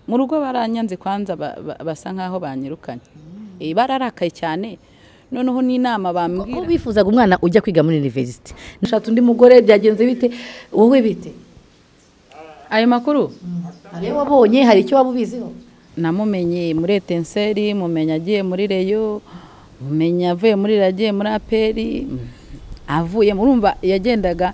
mu rugo baranyanze kwanza basa nkaho banyirukanye bararakaye cyane noneho n'inama bambwira ko bifuzaga umwana ujya kwiga muri univerisite nshaka undi mugore byagenze bite wowe bite ayo makuru hari iyo wabonye hari icyo waba ubiziho namumenye muri etenseri mumenya agiye muri reyo mumenya avuye muri reyo agiye muri aperi avuye murumva yagendaga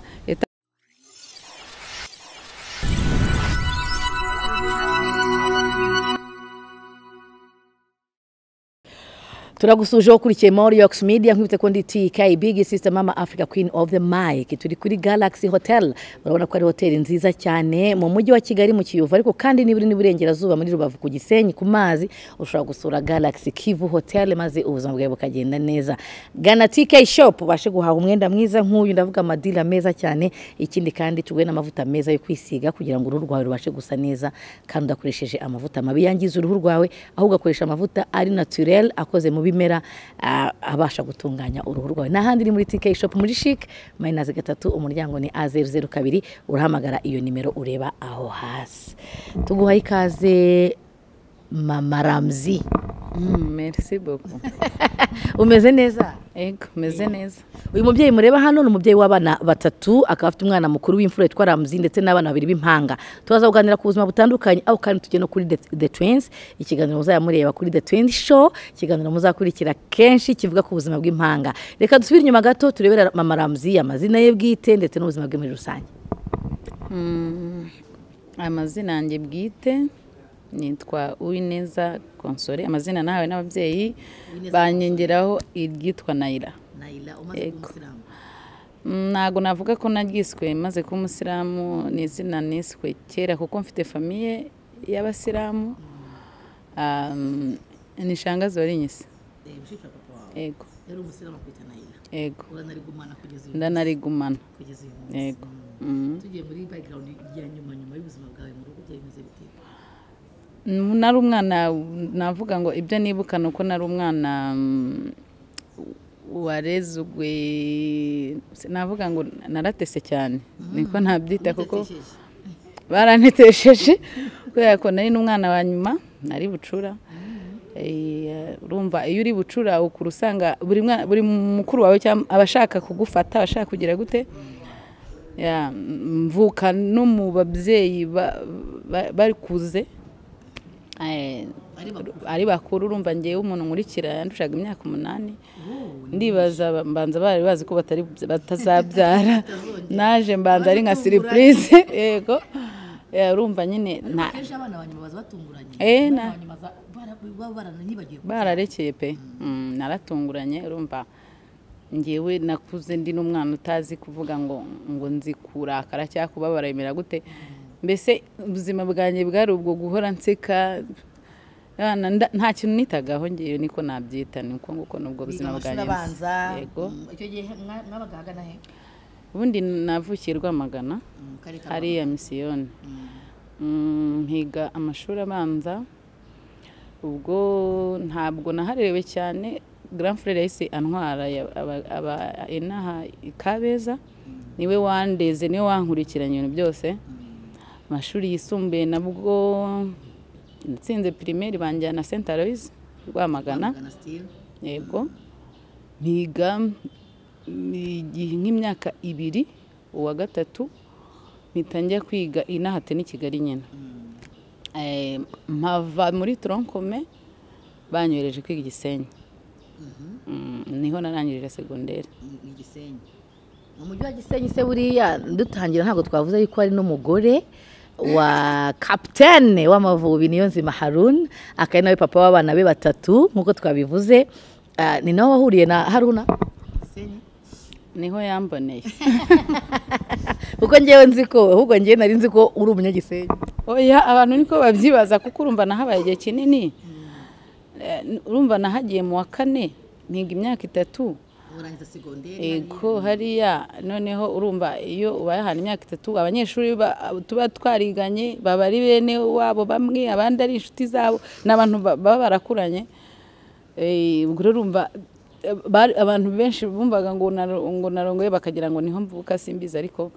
turagusuje ukurikiye more yox media nkubita ko ndi TK big sister mama Africa queen of the mic turi kuri Galaxy Hotel urabona ko ari hoteli nziza cyane mu mujyi wa Kigali mu Kiyovu ariko kandi niburi n'iburengerazuba muri Rubavu ku Gisenyi ku mazi ushobora gusura Galaxy Kivu Hotel maze ubuzima bwawe bukagenda neza gana TK shop ubashe guhaha umwenda mwiza nk'uyu ndavuga amadira meza cyane ikindi kandi tuguhe n'amavuta meza yo kwisiga kugira ngo uruhu rwawe rubashe gusa neza kandi udakoresheje amavuta mabi yangiza uruhu rwawe aho ugakoresha amavuta ari naturel akoze mu bimera abasha gutunganya uruhu rwawe n'ahandi ni muri TK shop muri chic mayinazi gatatu umuryango ni a zeru zeru kabiri urahamagara iyo nimero ureba aho hasi tuguhaye ikaze mama ramzi merci beaucoup umeze neza ego umeze neza uyu mubyeyi mureba hano ni umubyeyi w'abana batatu akaba afite umwana mukuru w'imfura witwa ramzi ndetse n'abana babiri b'impanga turaza kuganira ku buzima butandukanye aho kandi tujya no kuri The- the twins ikiganiro muzayamureba kuri the twins show ikiganiro muzakurikira kenshi kivuga ku buzima bw'impanga reka dusubire inyuma gato turebera mama ramzi amazina ye bwite ndetse n'ubuzima bwe muri rusange amazina yanjye bwite nitwa uwineza konsore amazina nahawe n'ababyeyi banyengeraho iryitwa nayira Yego. Mm, ntago navuga ko naryiswe maze kuba umusilamu ni izina niswe kera kuko mfite famiye y'abasilamu Um, ni shangazi warinyise yego yego ndanarigumana yego Mm. tugiye muri background ya nyuma nyuma y'ubuzima bwawe mu rugo byabimeze bite Mm, nari umwana navuga ngo ibyo nibuka ni uko nari umwana mm, warezwe si- navuga ngo naratese cyane niko nabyita kuko baranetesheje kubera ko nari n'umwana wa nyuma nari bucura Eh, urumva iyo uri bucura ukura usanga buri mwana- buri mukuru wawe cyangwa abashaka kugufata abashaka kugira gute Ya, mvuka no mu babyeyi ba- ba- barikuze Eh, ari bakuru urumva ngewe umuntu nkurikira yandushaga imyaka umunani ndibaza ba- mbanza bari bazi ko batari batazabyara naje mbanza ari nka siripurize yego Eh, urumva nyine na- kenshi abana ba nyuma baza batunguranye Eh, na- nyuma za- bara- baba baranibagiwe bararekeye pe Mm, naratunguranye urumva ngewe nakuze ndi n'umwana utazi kuvuga ngo ngo nzi kurakara cyangwa kubabara bimera gute mbese ubuzima bwanjye bwari ubwo guhora nseka Abana nda- nta kintu nitagaho ngewe niko nabyita ni uko nguko n'ubwo biga buzima amashuri bwanjye busa. abanza yego Mm, icyo gihe mwa- mwabaga ahagana he ubundi navukiye rwamagana Mm, karere ka hariya misiyoni Mm, nkiga amashuri abanza ubwo ntabwo naharerewe cyane grand frere yahise antwara ya- aba- aba- inaha i kabeza niwe wandeze niwe wankurikiranye ibintu byose amashuri yisumbuye nabwo natsinze pirimeri banjyana st aloise rwamagana Bwana Steve. yego niga mm, igihe nk'imyaka ibiri uwa gatatu mpita njya kwiga inahate n'i kigali nyine Eh, mpava muri toronkome banyohereje kwiga i gisenyi Mm, niho narangirije segonderi Mm, i Gisenyi. mu mujyi wa gisenyi se buriya dutangira ntabwo twavuze yuko ari n'umugore wa kapitene w'amavubi niyo nzima harun akaba ari nawe papa w'abana be batatu nk'uko twabivuze Ah, ni nawe wahuriye na haruna niho yamboneye kuko ngewe nzi ko ahubwo ngewe nari nzi ko uri umunyagisenyi oya abantu niko babyibaza kuko urumva nahabaye igihe kinini Eh, urumva nahagiye mu wa kane nkiga imyaka itatu Ego hariya noneho urumva iyo ubaye ahantu imyaka itatu abanyeshuri ba- tuba twariganye baba ari bene wabo bamwe abandi ari inshuti zabo ni abantu ba- baba barakuranye Eh, ubwo rero urumva eh, bari- abantu benshi bumvaga ngo naro- ngo narongoye bakagira ngo niho mvuka simbizi ariko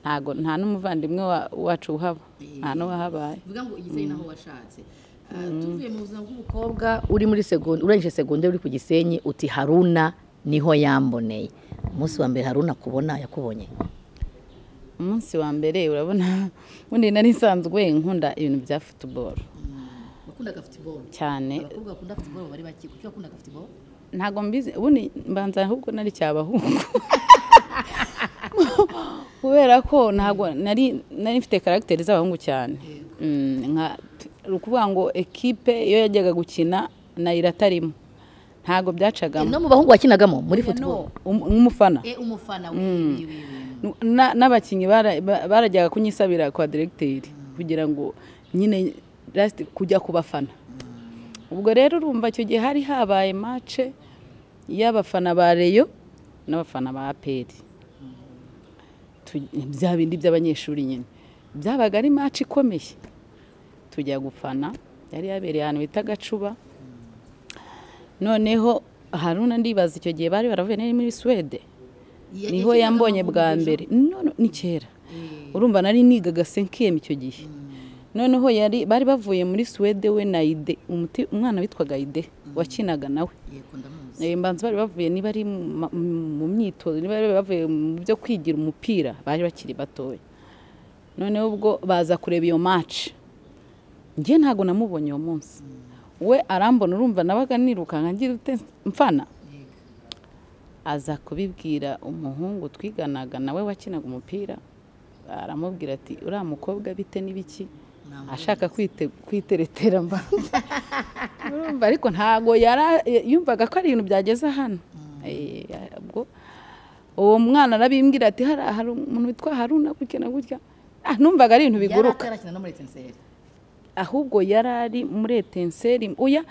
ntago nta n'umuvandimwe wa- wacu uhaba nta n'uwahabaye bivuga ngo igisenyi naho washatse Ah, tuvuye mu buzima bw'umukobwa uri muri segonda urangije segonda uri ku gisenyi uti haruna niho yamboneye umunsi wa mbere haruna kubona yakubonye umunsi wa mbere urabona ubundi nari nsanzwe nkunda ibintu bya futuboro wakundaga futuboro cyane abakobwa bakunda futuboro bari baki kuki wakundaga futuboro ntabwo mbizi ubundi mbanza ahubwo nari cyabahungu kubera ko ntabwo nari nari mfite karagiteri z'abahungu cyane Mm, nka ni ukuvuga ngo ekipe iyo yajyaga gukina nayo iratarimo ntabwo byacagamo no mu bahungu wakinagamo muri futuboro Um- nk'umufana e umufana Na- n'abakinnyi bara- ba- barajyaga kunyisabira kwa diregiteri kugira ngo nyine lasiti kujya ku bafana ubwo rero urumva icyo gihe hari habaye mace y'abafana ba reyo n'abafana ba aperi Tu- bya bindi by'abanyeshuri nyine byabaga ari mace ikomeye tujya gufana yari yabereye ahantu bita gacuba noneho haruna ndibaza icyo gihe bari baravuye nari muri suwede niho yambonye bwa mbere No, no, ni kera urumva nari nigaga senkiyemu icyo gihe noneho yari bari bavuye muri suwede we na ide umuti- umwana witwaga ide wakinaga nawe Eh, mbanza bari bavuye niba ari mu ma- mu myitozo niba bari bavuye mu byo kwigira umupira bari bakiri batoya noneho ubwo baza kureba iyo match njye ntabwo namubonye uwo munsi we arambona urumva nabaga nirukanka ngira ute mfana aza kubibwira umuhungu twiganaga nawe wakinaga umupira aramubwira ati uriya mukobwa bite n'ibiki ashaka kwite- kwiteretera mbanza urumva ariko ntabwo yara- yumvaga ko ari ibintu byageze hano Eh, ubwo uwo mwana arabimbwira ati hari hari umuntu witwa haruna gutya na gutya Ah, numvaga ari ibintu biguruka atarakina no muri etenseri ahubwo yari ari muri etenseri uya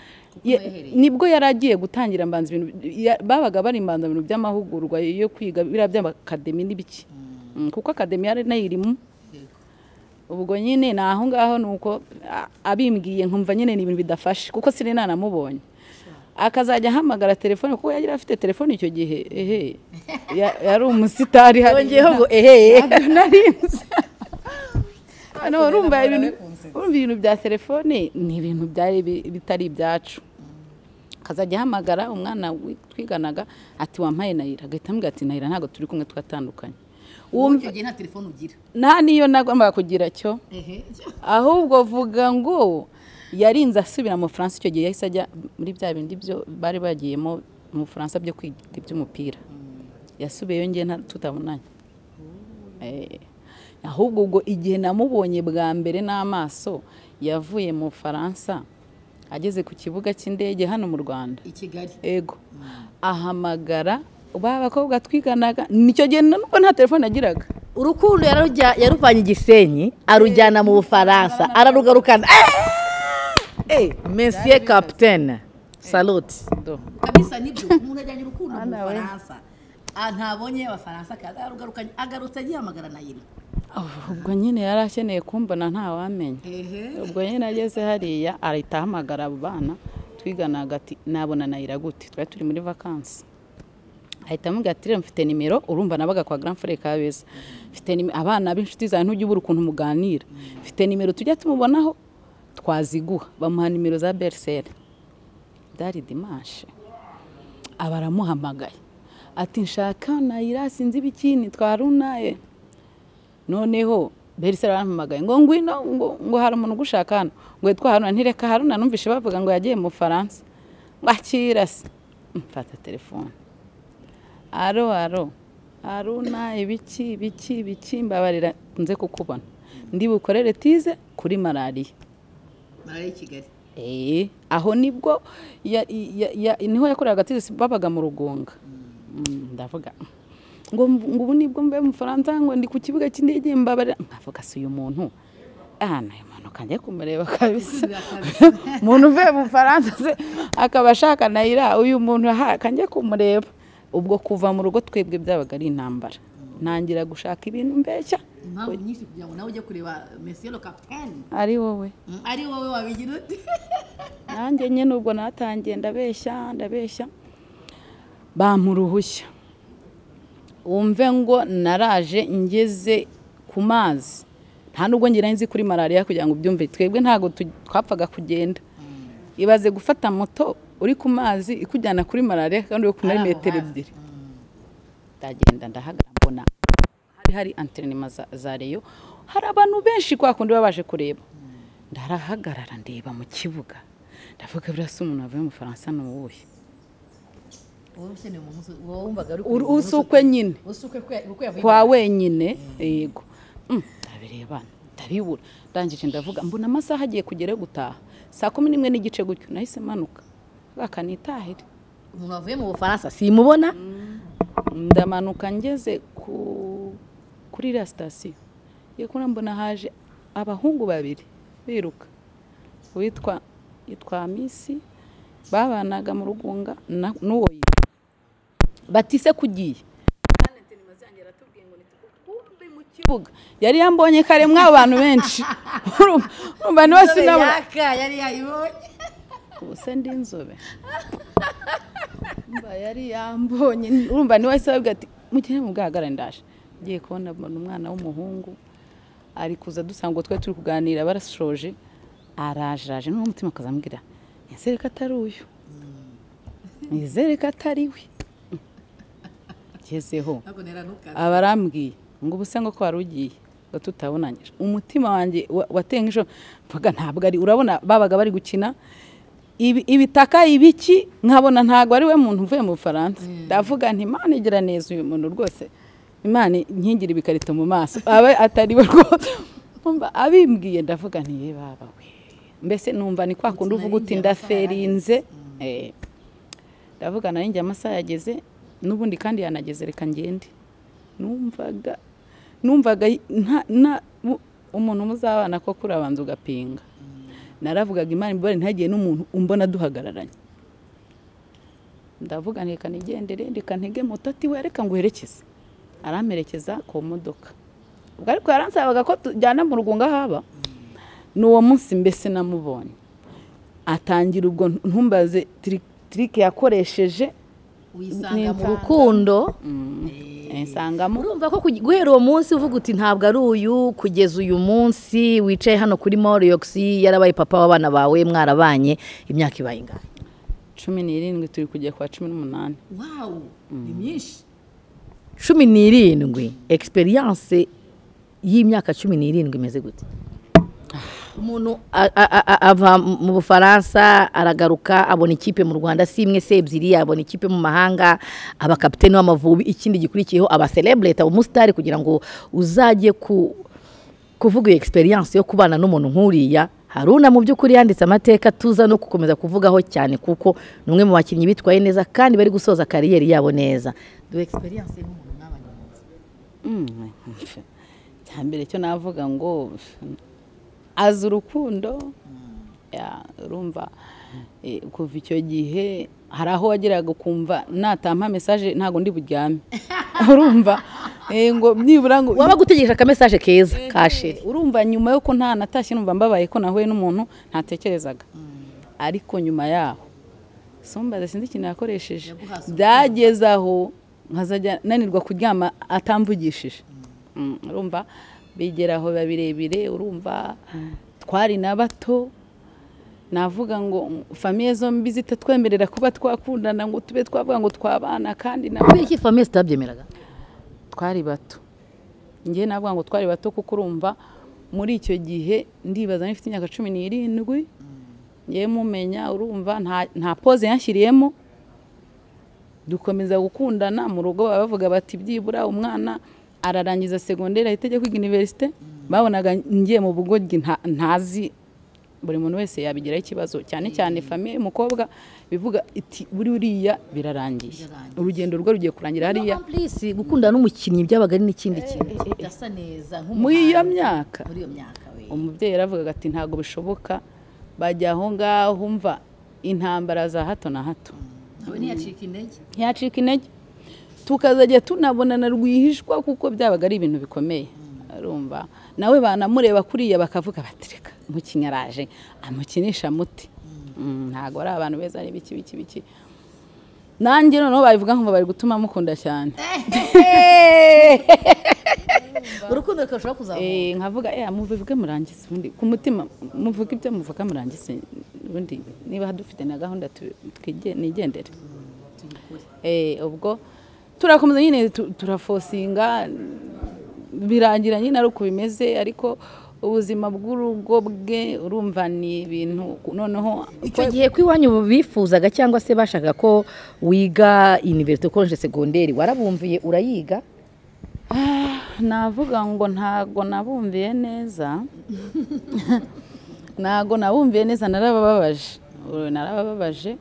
ye- yahereye. nibwo yari agiye gutangira mbanza ibintu ya- babaga bari mbanza ibintu by'amahugurwa yo kwiga biriya by'akademi n'ibiki Mm, kuko akademi yari nayirimo ubwo nyine ni aho ngaho ni uko a- abimbwiye nkumva nyine ni ibintu bidafashe kuko siri nanamubonye akazajya ahamagara telefone kuko yari afite telefone icyo gihe ehe Ya- yari umusitari hariya. yongeyeho ngo ehehe Ntabwo nari nzi. Hano urumva ibintu urumva ibintu bya telefone ni ibintu byari bi- bitari ibyacu akazajya ahamagara umwana wi- twiganaga ati wampaye nayira agahita ambwira ati nayira ntabwo turi kumwe twatandukanye Wumva- icyo gihe nta telefone ugira nta niyo nagombaga kugira cyo ehe ahubwo vuga ngo yarinze asubira mu Bufaransa icyo gihe yahise ajya muri bya bindi byo bari bagiyemo mu Bufaransa byo kwiga iby'umupira yasubiyeyo ngewe nta- tutabonanye Eh, ahubwo ubwo igihe namubonye bwa mbere n'amaso yavuye mu Bufaransa ageze ku kibuga cy'indege hano mu Rwanda i kigali ego ahamagara ba bakobwa twiganaga nicyo gihe nubwo nta telefone yagiraga urukundo yararujya- yaruvanye igisenyi arujyana mu bufaransa ararugarukana mesiye kapitene salute Do. kabisa nibyo umuntu ajyanye urukundo mu Bana we. bufaransa Ah, ntabonye abafaransa kaza arugarukanye agarutse agiye amagara na yiri ubwo nyine yari akeneye kumbona ntawamenya ehe ubwo nyine ageze hariya ahita ahamagara abo bana twigana hagati nabona nayira gute twari turi muri vakansi ahita amubwira ati rero mfite nimero urumva nabaga kwa grand frere kabeza mfite nime- abana b'inshuti zawe ntujya ubura ukuntu muganira mfite nimero tujya tumubonaho twaziguha bamuha nimero za berisere byari dimanche aba aramuhamagaye ati nshaka nayira sinzi ibikini twarunaye noneho berisere barampamagaye ngo ngwino ngo, ngo hari umuntu ugushaka hano ngo yitwa haruna ntireka haruna numvise bavuga ngo yagiye mu faransa ngo akira se mfata telefone aro aro haruna ibiki ibiki ibiki mbabarira nze kukubona ndi bukorere tize kuri malariya marariya i kigali Eh, aho nibwo ya- ya- ya- niho yakoreraga tirisi babaga mu rugunga Mm, ndavuga ngo mv- ngo ubu nibwo mbe mu Faransa ngo ndi ku kibuga cy'indege mbabare nkavuga si uyu muntu ah nayo manuka njye kumureba kabisa umuntu uvuye mu Faransa se akaba ashaka nayira uyu muntu aha kanjye kumureba ubwo kuva mu rugo twebwe byabaga ari intambara ntangira gushaka ibintu mbeshya impamvu nyinshi kugira ngo nawe ujye kureba mesiye lo kapitene ari wowe Mm, ari wowe wabigira ute nanjye nyine ubwo natangiye ndabeshya ndabeshya bampa uruhushya wumve ngo naraje ngeze ku ku mazi nta nubwo ngira nzi kuri malariya kugira ngo ubyumve twebwe ntabwo tu- twapfaga kugenda ibaze gufata moto uri ku mazi ikujyana kuri malariya kandi uri kumara Ari aho metero hafi. ebyiri ndagenda ndahagarara mbona hari hari anterinema za, za reyo hari abantu benshi kwa kundi baba baje kureba ndarahagarara ndeba mu kibuga ndavuga buriya se umuntu wavuye mu faransa ni uwuhe wowe ukeneye umuntu wowe wumvaga ari Uru- usukwe nyine usukwe kwe- kuko yavuye kwa wenyine yego Mm, ndabireba ndabibura ndangije ndavuga mbona amasaha agiye kugera yo gutaha saa kumi n'imwe n'igice gutyo nahise manuka akanitahire umuntu wavuye mu bufaransa si simubona ndamanuka ngeze ku kuri iriya sitasiyo iyo kubona mbona haje abahungu babiri biruka uwitwa yitwa misi babanaga mu rugunga na- n'uwo yitwa batise kugiye Kandi Anthony Mazange yaratubwiye ngo nitugukumbe mu kibuga yari yambonye kare mw'abo bantu benshi Urumva- urumva niba inzobe sinabona yaka yari yayibonye ubu se ndi inzobe mba yari yambonye urumva niwe wahise wabwira ati mugire mu bwahagarare ndaje ngiye kubona mbona umwana w'umuhungu ari kuza dusanga ubwo twari turi kuganira barashoje arajiraje n'uwo mutima akaza ambwira nizere ko atari uyu nizere ko atari we ngezeho ntabwo neranuka abarambwiye ngo ubuse ngo ko wari ugiye ngo tutabonanyije umutima wanjye wa- wateye nk'ijoro mvuga ntabwo ari urabona babaga bari gukina ibi- ibitaka ibiki nkabona ntabwo ari we muntu uvuye mu bufaransa ndavuga nti imana igira neza uyu muntu rwose imana nkingire ibikarito mu maso abe atari we rwose Umva, abimbwiye ndavuga nti ye baba we mbese numva ni kwa kundi uvuga uti ndaferinze Eh. ndavuga nayo njye amasaha yageze n'ubundi kandi yanageze reka ngende numvaga numvaga nta nta mu- umuntu muzabana ko kuri abanza ugapinga naravugaga imana imibare ntagiye n'umuntu umbona duhagararanye ndavuga nti reka nigendere reka ntege moto ati we reka nguherekeze aramperekeza ku modoka ubwo ariko yaransabaga ko tujyana mu rugunga haba ni uwo munsi mbese namubonye atangira ubwo ntumbaze tiri- tirike yakoresheje wisanga mu mu rukundo rukundo eh, nsangamo urumva ko kugi- guhera uwo munsi uvuga uti ntabwo ari uyu kugeza uyu munsi wicaye hano kuri moriyox yarabaye papa w'abana bawe mwarabanye imyaka ibaye ingana cumi n'irindwi turi kujya kwa cumi n'umunani wawu ni myinshi cumi n'irindwi egisperiyanse y'imyaka cumi n'irindwi imeze gute umuntu a- a- a- a- ava mu bufaransa aragaruka abona ikipe mu rwanda si imwe se ebyiri abona ikipe mu mahanga aba kapitene w'amavubi ikindi gikurikiyeho aba serebureti aba umusitari kugira ngo uzajye ku kuvuga iyo egisperiyanse yo kubana n'umuntu nk'uriya haruna mu by'ukuri yanditse amateka tuza no gukomeza kuvugaho cyane kuko ni umwe mu bakinnyi bitwaye neza kandi bari gusoza kariyeri yabo neza dore egisperiyanse y'umuntu mwabanye neza Mm, icya mbere cyo navuga ngo azi urukundo Ya, urumva eh, kuva icyo gihe hari aho wageraga ukumva natampa mesaje ntabwo ndi buryame urumva Eh, ngo nibura ngo wabaga utegereje akamesaje keza ka sheri urumva nyuma yo ko nta natashye numva mbabaye ko nahuye n'umuntu ntatekerezaga ariko nyuma yaho sumbaze sinzi ikintu yakoresheje Yaguhaze byageze aho nkazajya nanirwa kuryama atamvugishije Mm, urumva bigera aho biba birebire urumva twari na bato navuga ngo famiye zombi zitatwemerera kuba twakundana ngo tube twavuga ngo twabana kandi nabo kubera iki famiye zitabyemeraga twari bato njye navuga ngo twari bato kuko urumva muri icyo gihe ndibaza niba mfite imyaka cumi n'irindwi ngewe mumenya urumva nta- nta pose yanshyiriyemo dukomeza gukundana mu rugo baba bavuga bati byibura umwana ararangiza segonderi ahita ajya kwiga iniverisite babonaga ngiye mu bugoryi nta- ntazi buri muntu wese yabigiraho ikibazo cyane cyane famiye y'umukobwa bivuga iti buri uriya birarangiye Birarangiye. urugendo rwe rugiye kurangira hariya Amplisi gukundana n'umukinnyi byabaga ari n'ikindi kintu udasa neza muri nk'umuhanzi iyo myaka muri iyo myaka we umubyeyi yaravugaga ati ntabwo bishoboka bajya aho ngaho umva intambara za hato na hato nawe ntiyacika intege ntiyacika intege tukazajya tunabonana rwihishwa kuko byabaga ari ibintu bikomeye urumva nawe banamureba kuriya bakavuga batereka umukinnyi araje amukinisha muti Mm, ntabwo ari abantu beza ari biki biki biki nanjye noneho babivuga ngo bari gutuma mukunda cyane urukundo rukarushaho kuzamuka Eh, nkavuga eh muvuge murangize ubundi ku mutima muvuge ibyo muvuga murangize ubundi niba dufite na gahunda tu- twige- nigendere eh ubwo turakomeza nyine tu- turafosinga birangira nyine ari uko bimeze ariko ubuzima bw'urugo bwe urumva ni ibintu noneho icyo gihe ko iwanyu bifuzaga cyangwa se bashaka ko wiga iniverisite koleje segonderi warabumviye urayiga Ah, navuga ngo ntago nabumviye neza ntago nabumviye neza narabababaje Uh, narabababaje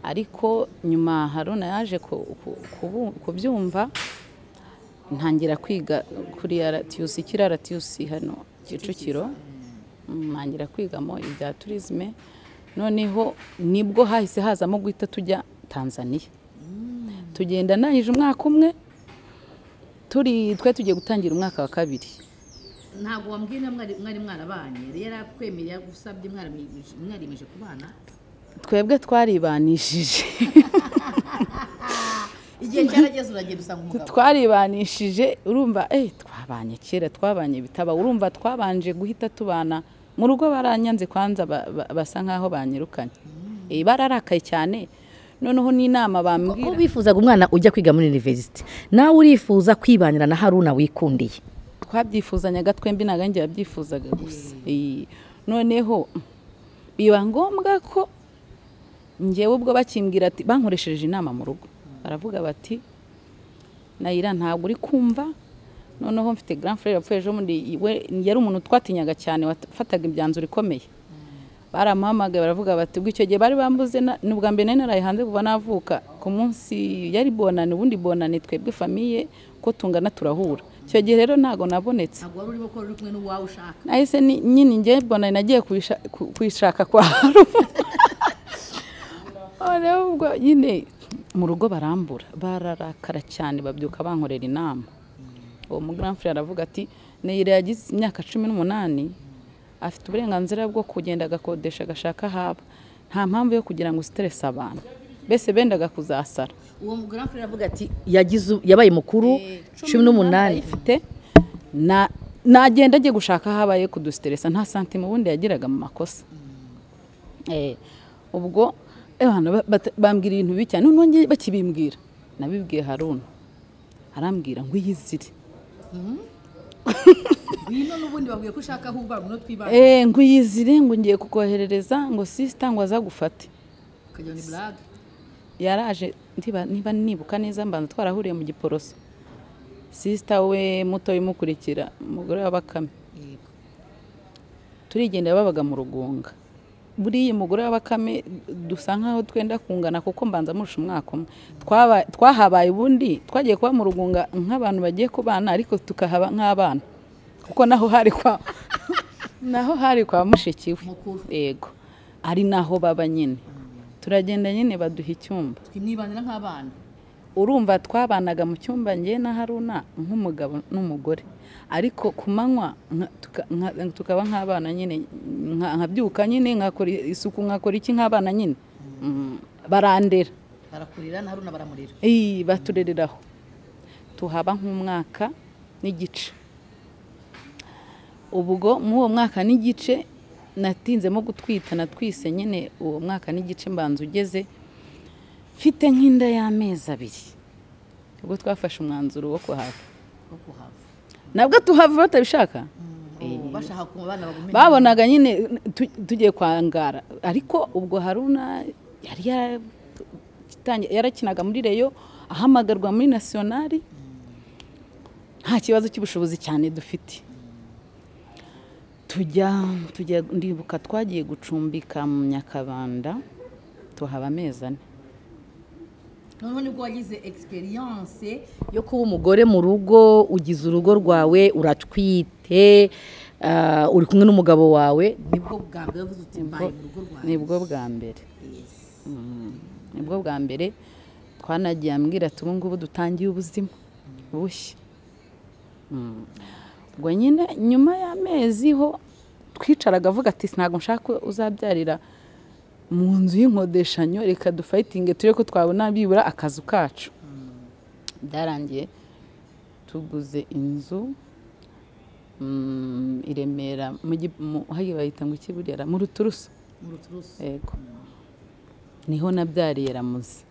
ariko nyuma haruna yaje ku- ku- kubu- kubyumva ntangira kwiga kuri RTUC kiri RTUC hano Kicukiro Mm, ntangira kwigamo ibya turisme noneho nibwo hahise hazamo guhita tujya Tanzania tugenda ndangije umwaka umwe turi twe tugiye gutangira umwaka wa kabiri ntabwo wambwiye niba mwari mwari mwarabanye yari yarakwemereye agusabye mwaramiyemeje mwarimeje kubana twebwe twaribanishije igihe cyarageze uragenda usanga umugabo twaribanishije urumva eh twabanye kera twabanye bitaba urumva twabanje guhita tubana mu rugo baranyanze kwanza ba- ba- basa nkaho banyirukanye Eh, bararakaye cyane noneho n'inama ko bambwira bifuzaga umwana ujya kwiga muri iniverisite nawe urifuza kwibanira na haruna wikundiye twabyifuzanyaga twembi ntabwo njye yabyifuzaga gusa Eh, noneho biba ngombwa ko ngewe ubwo bakimbwira ati bankoresheje inama mu rugo baravuga bati nayira ntabwo uri kumva noneho mfite grand frere yapfuye ejo bundi we yari umuntu twatinyaga cyane wafataga imyanzuro ikomeye baramuhamagaye baravuga bati ubwo icyo gihe bari bambuze na- ni ubwa mbere nari naraye hanze kuva navuka ku munsi yari bonane ubundi bonane twebwe famiye ko tungana turahura icyo gihe rero ntabwo nabonetse ntabwo wari urimo ko uri kumwe n'uwawe ushaka nahise ni- nyine njye bonane nagiye kuyisha- ku- kuyishaka kwa haruna noneho ubwo nyine mu rugo barambura bararakara cyane babyuka bankorera inama uwo mugaramfure aravuga ati neyire yagize imyaka cumi n'umunani afite uburenganzira bwo kugenda agakodesha agashaka haba nta mpamvu yo kugira ngo siterese abantu mbese bendaga kuzasara uwo mugabo aravuga ati yagize yabaye mukuru cumi n'umunani ifite na nagenda agiye gushaka aho abaye kudusiteresa nta santimu ubundi yagiraga mu makosa Eh, ubwo eh, bana ba- bata- bambwira ibintu bibi cyane noneho njye bakibimbwira nabibwiye haruna arambwira ngo iyizire ngwino n'ubundi babwiye ko ushaka aho ubana no twibana Eh, ngo iyizire ngo ngiye kukoherereza ngo sisita ngo azagufate ukagira ni burage yaraje ndiba- niba nibuka neza mbanza twarahuriye mu giporoso sisita we muto imukurikira umugore wa bakame yego turigendera babaga mu rugunga buriya umugore wa bakame dusa nkaho twenda kungana kuko mbanza murusha umwaka umwe Twaba- twahabaye ubundi twagiye kuba mu rugunga nk'abantu bagiye kubana ariko tukahaba nk'abana kuko naho hari kwa naho hari kwa mushiki we Mukuru. yego ari naho baba nyine turagenda nyine baduha icyumba twimwibanira nk'abana urumva twabanaga mu cyumba ngewe na haruna nk'umugabo n'umugore ariko ku manywa nka- tuka- nka- tukaba nk'abana nyine nka- nkabyuka nyine nkakora isuku nkakora iki nk'abana nyine Mm, barandera barakurira na haruna baramurira Ii, baturereraho tuhaba nk'umwaka n'igice ubwo muri uwo mwaka n'igice natinzemo gutwita natwise nyine uwo mwaka n'igice mbanza ugeze mfite nk'inda y'amezi abiri ubwo twafashe umwanzuro wo kuhava wo kuhava nabwo tuhava batabishaka bashaka ku bana bagumenye babonaga nyine tu- tugiye kwangara ariko ubwo haruna yari yaratangiye- yarakinaga muri reyo ahamagarwa muri nasiyonari nta kibazo cy'ubushobozi cyane dufite tujya tujya ndibuka twagiye gucumbika mu nyakabanda tuhaba amezi ane noneho nibwo wagize experience yo kuba umugore mu rugo ugize urugo rwawe uratwite ah, uri kumwe n'umugabo wawe nibwo bwa mbere wavuze uti mbaye mu rugo rwanjye nibwo bwa mbere Yes. nibwo bwa mbere twanagiye ambwira ati ubu ngubu dutangiye ubuzima bushya Mm. ubwo nyine nyuma y'amezi ho twicaraga avuga ati ntabwo nshaka ko uzabyarira mu nzu y'inkodeshanyo reka dufayitinge turebe ko twabona bibura akazu kacu byarangiye tuguze inzu mm, i remera mu Gi- mu- hariya bayita ngo iki buriya mu ruturusu mu ruturusu yego niho nabyariye ramuzi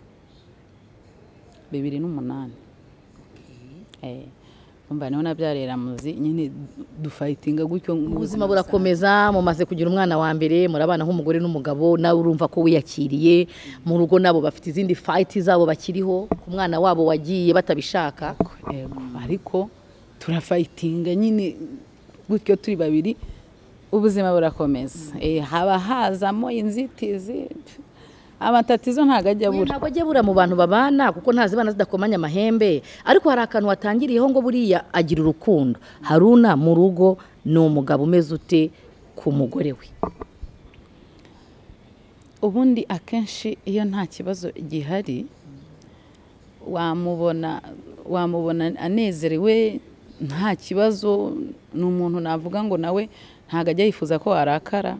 bibiri n'umunani Eh, umva niho nabyariye ramuzi nyine dufayitinga gutyo ubuzima burakomeza mumaze kugira umwana wa mbere murabana nk'umugore n'umugabo nawe urumva ko wiyakiriye mu rugo nabo bafite izindi fayiti zabo bakiriho ku mwana wabo wagiye batabishaka yego ariko turafayitinga nyine gutyo turi babiri ubuzima burakomeza Eh, haba hazamo inzitizi pf, amatatizo ntabwo ajya Oya, abura ntabwo ajya abura mu bantu babana kuko ntazibana zidakomanya amahembe ariko hari akantu watangiriyeho ngo buriya agira urukundo haruna mu rugo ni umugabo umeze ute ku mugore we ubundi akenshi iyo nta kibazo gihari wamubona wamubona anezerewe nta kibazo ni umuntu navuga ngo nawe ntabwo ajya yifuza ko arakara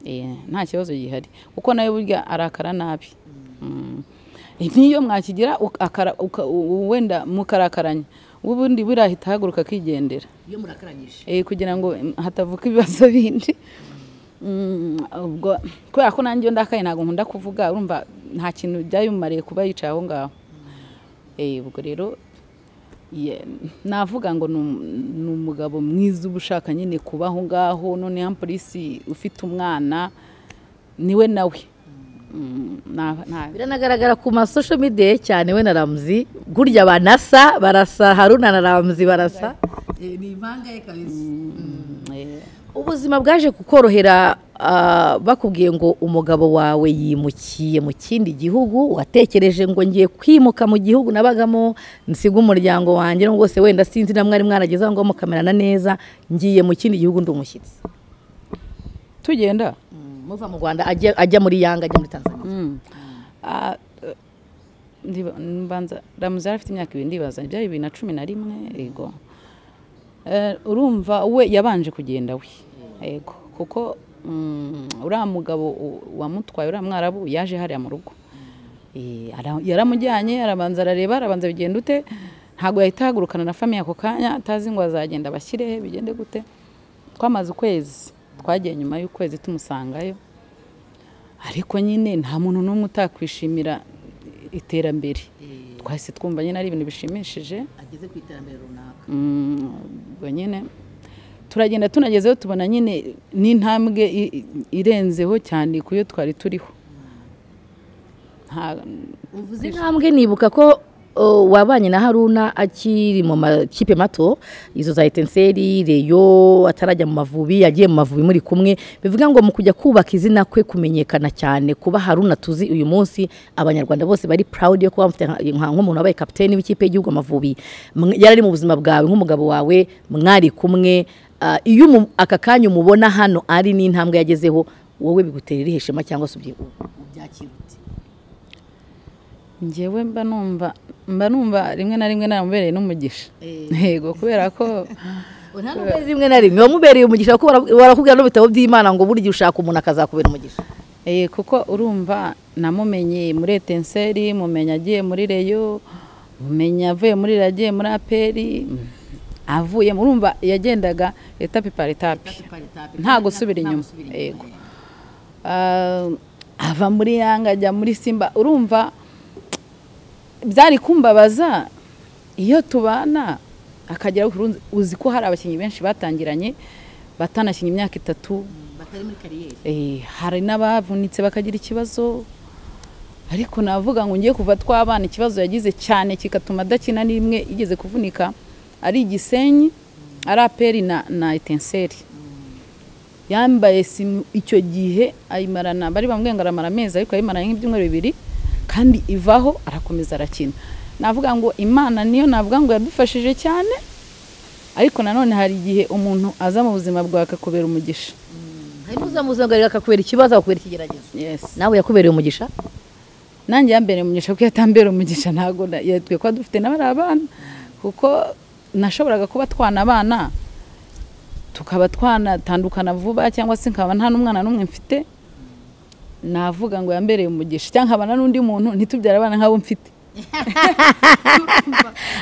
Eh, nta kibazo gihari kuko nawe burya arakara nabi Mm. n'iyo mwakigira uk- akara- uka- u- wenda mukarakaranya ubundi burahita ahaguruka akigendera iyo murakaranyije Eh, kugira ngo mm, hatavuka ibibazo bindi Mm, ubwo kubera ko nanjye iyo ndakaye ntabwo nkunda kuvuga urumva nta kintu byayumariye kuba yicaye aho ngaho Eh, ubwo rero ye- navuga ngo ni um- ni umugabo mwiza uba ushaka nyine kuba aho ngaho noneho polisi ufite umwana niwe nawe Mm, na- na- biranagaragara ku masosho midiya cyane we na ramuzi gurya banasa barasa haruna na ramuzi barasa Eh, ni impanga ye kabisa Mm, eh. ubuzima bwaje kukorohera ah, bakubwiye ngo umugabo wawe yimukiye mu kindi gihugu watekereje ngo ngiye kwimuka mu gihugu nabagamo nsiga umuryango wanjye n'ubwo se wenda sinzi na mwari mwarageze aho ngo mukamerana neza ngiye mu kindi gihugu ndi umushyitsi tugenda muva mu rwanda ajya ajya muri yanga ajya muri tanzania Mm. Ah, eh, ndiba- mbanza ramuzi yari afite imyaka ibiri ndibaza byari bibiri na cumi na rimwe yego Eh, urumva we yabanje kugenda we yego kuko mm, uriya mugabo u- wamutwaye uriya mwarabu yaje hariya mu rugo Eh, ara- yaramujyanye arabanza arareba arabanza bigenda ute ntabwo yahita ahagurukana na famiye ako kanya atazi ngo azagenda abashyire he bigende gute twamaze ukwezi twagiye nyuma y'ukwezi tumusangayo ariko nyine nta muntu n'umwe utakwishimira iterambere twahise twumva nyine ari ibintu bishimishije ageze ku iterambere runaka Mm, ubwo nyine turagenda tunagezeho tubona nyine n'intambwe i- i- irenzeho cyane ku yo twari turiho nta- uvuze izi ntambwe nibuka ko oh, wabanye na haruna akiri mu makipe mato izo za etenseri reyo atarajya mu mavubi yagiye mu mavubi muri kumwe bivuga ngo mu kujya kubaka izina kwe kumenyekana cyane kuba haruna tuzi uyu munsi abanyarwanda bose bari proud yo kuba bamufite nka- nka- nk'umuntu wabaye kapiteni w'ikipe y'igihugu amavubi Mwe- yari ari mu buzima bwawe nk'umugabo wawe mwari kumwe Ah, iyo umu- aka kanya umubona hano ari n'intambwe yagezeho wowe bigutera irihe shema cyangwa se ubyi- ubyakirute njyewe mba numva mba numva rimwe na rimwe namubereye n'umugisha yego kubera ko nta n'ubwo ari rimwe na rimwe wamubereye umugisha kuko bara- barakubwira no mu bitabo by'imana ngo burya ushaka umuntu akazakubera umugisha Eh, kuko urumva namumenye muri etenseri mumenya agiye muri reyo mumenya avuye muri reyo agiye muri aperi mm, avuye urumva yagendaga etapi par etapi nta gusubira inyuma yego Ah, ava muri yanga ajya muri simba urumva byari kumbabaza iyo tubana akagera ku rundi- uzi ko hari abakinnyi benshi batangiranye batanakinnye imyaka itatu batari muri kariyeri Eh, hari n'abavunitse bakagira ikibazo ariko navuga ngo ngiye kuva twabana ikibazo yagize cyane kigatuma adakina n'imwe igeze kuvunika ari igisenyi ari aperi na, na etenseri yambaye simu icyo gihe ayimarana bari bamubwiye ngo aramara amezi ariko ayimaranye nk'ibyumweru bibiri kandi ivaho arakomeza arakina navuga ngo imana niyo navuga ngo yadufashije cyane ariko nanone hari igihe umuntu aza mu buzima bwawe akakubera umugisha hari n'uzamuzangarira akakubera ikibazo akakubera ikigeragezo yes. nawe yakubereye umugisha nanjye yambere umugisha kuko yatambera umugisha ntabwo na- ya- twe kuba dufite n'abari abana kuko nashoboraga kuba twana abana tukaba twanatandukana vuba cyangwa se nkaba nta n'umwana n'umwe mfite navuga ngo yambereye umugisha cyangwa nkabana n'undi muntu ntitubyare abana nk'abo mfite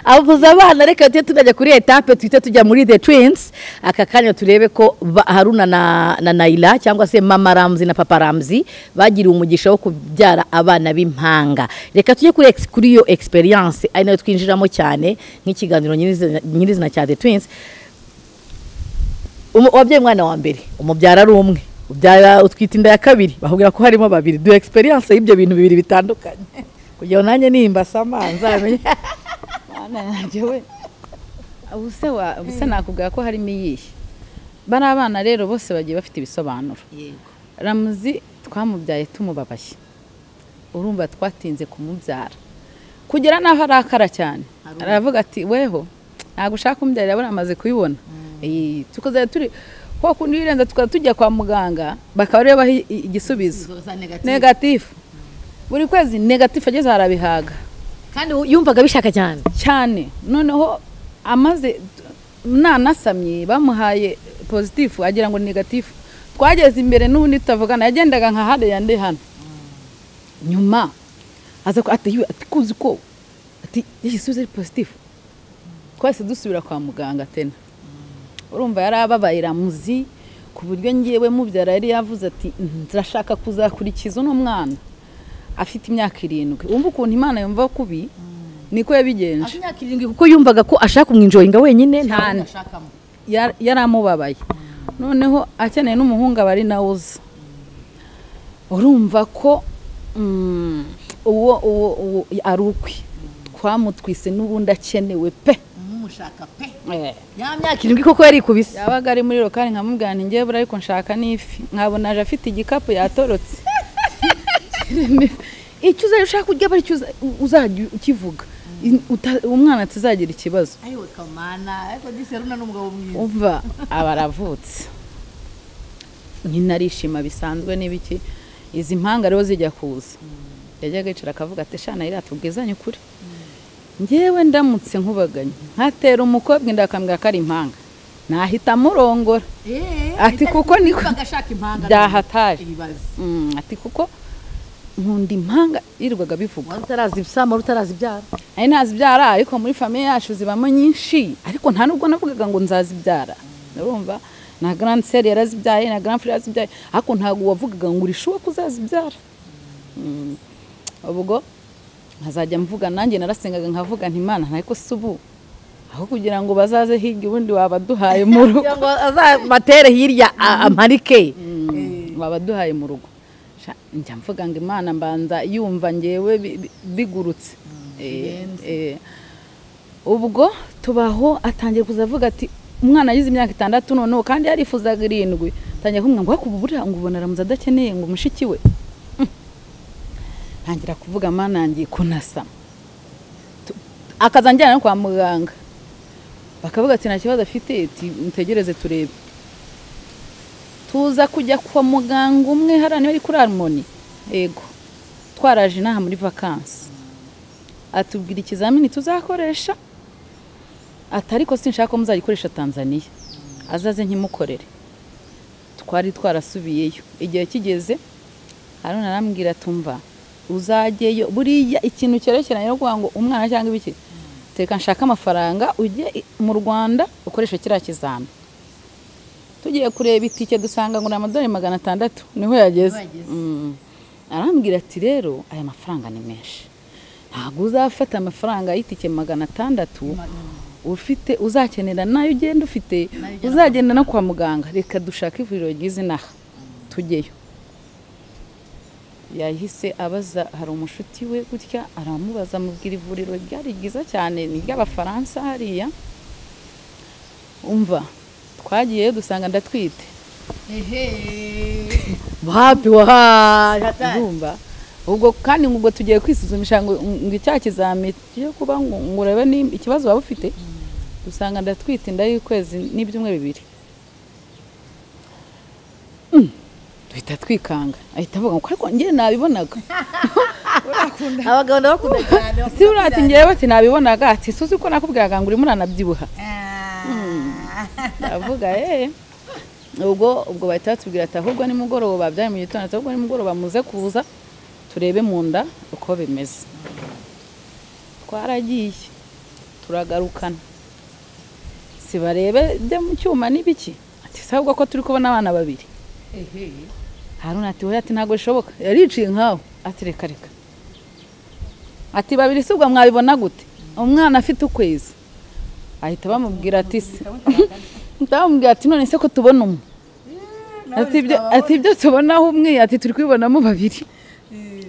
avuze abana reka tujye tunajya kuri etape twite tujya muri the twins aka kanya turebe ko ba- haruna na, na nayila cyangwa se mama ramzi na papa ramzi bagiriye umugisha wo kubyara abana b'impanga reka tujye kuri ex- kuri iyo experience ari nayo twinjiramo cyane nk'ikiganiro nyirizina nyirizina cya the twins Umu- wabyaye umwana wa mbere umubyara ari umwe ubyara utwita inda ya kabiri bakubwira ko harimo babiri duha experience y'ibyo bintu bibiri bitandukanye kugira ngo nanjye nimba sama nzamenye Mwana yanjye we ubuse wa ubuse nakubwira ko harimo iyihe bari abana rero bose bagiye bafite ibisobanuro yego ramuzi twamubyaye tumubabaye urumva twatinze kumubyara kugera n'aho arakara cyane Arumva. aravuga ati weho ntabwo ushaka umubyara urabona amaze kuyibona Iyi, tukazajya turi kwa kundi birenze tukaba tujya kwa muganga bakaba ariyo baha i- i- igisubizo izo za negative negatifu buri kwezi negatifu ageze harabihaga kandi yumvaga abishaka cyane cyane noneho amaze nanasamye bamuhaye pozitifu agira ngo ni negatifu twageze imbere n'ubundi tutavugana yagendaga nka hariya ndi hano nyuma aza ku- ati "Yewe, ati kuzi ko ati igisubizo ari pozitifu twahise dusubira kwa muganga tena urumva yari ababaye ramuzi ku buryo ngewe mubyara yari yavuze ati nzashaka kuzakurikiza uno mwana afite imyaka irindwi wumva ukuntu imana yumva kubi niko yabigenje afite imyaka irindwi kuko yumvaga ko ashaka kumwinjoyinga wenyine nta Cyane. ashakamo yar- yari amubabaye noneho akeneye n'umuhungu aba ari nawe uza urumva ko mm, uwo uwo uwo ari ukwe twamutwise n'ubundi akenewe pe umushaka pe Eh. ya myaka irindwi koko yari ikubise yabaga ari muri rokari nkamubwira nti ngewe buriya ariko nshaka n'ifi nkabona aje afite igikapu yatorotse icyo uzajya ushaka kurya aba aricyo uza- uzajya ukivuga Uta- umwana tuzagira ikibazo ayo kamana ariko disi runa n'umugabo mwiza umva aba aravutse nyina arishima bisanzwe n'ibiki izi mpanga rero zijya kuza yajyaga yicara akavuga ati shana iriya tubwizanye ukuri ngewe ndamutse nkubaganye nkatera umukobwa inda akambwira ko ari impanga nahita amurongora Eh, Ati bitari- kuko niko- yumvaga ashaka impanga byahataje. ibibazo Mm, ati kuko nkunda impanga yirirwaga bivuga wari utarazi ibisama wari utarazi ibyara ari ntazibyara ariko muri famiye yacu zibamo nyinshi ariko nta nubwo navugaga ngo nzazibyara urumva na grande sere yarazibyaye na grande frere yarazibyaye ariko ntabwo wavugaga ngo urishuwe ko uzazibyara Mm. ubwo nkazajya mvuga nanjye narasengaga nkavuga nti imana ntariko si ubu aho kugira ngo bazaze hirya ubundi wabaduhaye mu rugo kugira ngo azabatere hirya a- amarike babaduhaye mu rugo Sha- njya mvuga ngo imana mbanza yumva ngewe bi- bi- bigurutse Eh, eh. ubwo tubaho atangiye kuza avuga ati umwana agize imyaka itandatu noneho kandi yarifuzaga irindwi atangiye kumwe ngo "Ariko ubu buriya ngo ubona aramuze adakeneye ngo mushiki we Mm. ntangira kuvuga mana yangiye kunasama Tu- akaza njyana no kwa muganga bakavuga ati nta kibazo afite ati mutegereze turebe tuza kujya kwa muganga umwe hariya niba ari kuri harmoni yego twaraje inaha muri vakansi atubwira ikizamini tuzakoresha ati ariko sinshaka ko muzagikoresha tanzania azaze nkimukorere twari twarasubiyeyo igihe kigeze haruna arambwira tumva uzajyeyo buriya ikintu cyerekeranye no kuvuga ngo umwana cyangwa ibiki teka nshaka amafaranga ujye i- mu rwanda ukoresha kiriya kizami tugiye kureba itike dusanga ngo ni amadolari magana atandatu niho yageze Niho yageze. Mm. arambwira ati rero aya mafaranga ni menshi ntabwo uzafata amafaranga y'itike magana atandatu ufite uzakenera nayo ugenda ufite Nayo ugenda uzagenda no kwa muganga reka dushake ivuriro ryiza inaha tujyeyo yahise abaza hari umushuti we gutya aramubaza amubwira ivuriro ryari ryiza cyane ni iry'abafaransa hariya umva twagiyeyo dusanga ndatwite ehe wapi wahaha urumva ubwo kandi ngo ubwo tugiye kwisuzumisha ngo ngo icyaha kizami tujye kuba ngo ngo urebe ni ikibazo waba ufite dusanga ndatwite inda y'ukwezi n'ibyumweru bibiri Mm, duhita twikanga ahita avuga ngo ariko njyewe nabibonaga abagabo ndabakunda Cyane si buriya ati njyewe ati nabibonaga ati suzi ko nakubwiraga ngo urimo uranabyibuha Ah. ndavuga eee ubwo ubwo bahita batubwira ati ahubwo nimugoroba byari mu gitondo ati ahubwo nimugoroba muze kuza turebe mu nda uko bimeze twaragiye turagarukana si barebe byo mu cyuma n'ibiki ati si ahubwo ko turi kubona abana babiri ehehe haruna ati wowe ati ntabwo bishoboka yariciye nkawe ati reka reka ati babiri si ubwo mwabibona gute umwana afite ukwezi ahita bamubwira ati se ndamubwira ati none se ko tubona umwe ati ibyo ati ibyo tubonaho umwe ati turi kubibonamo babiri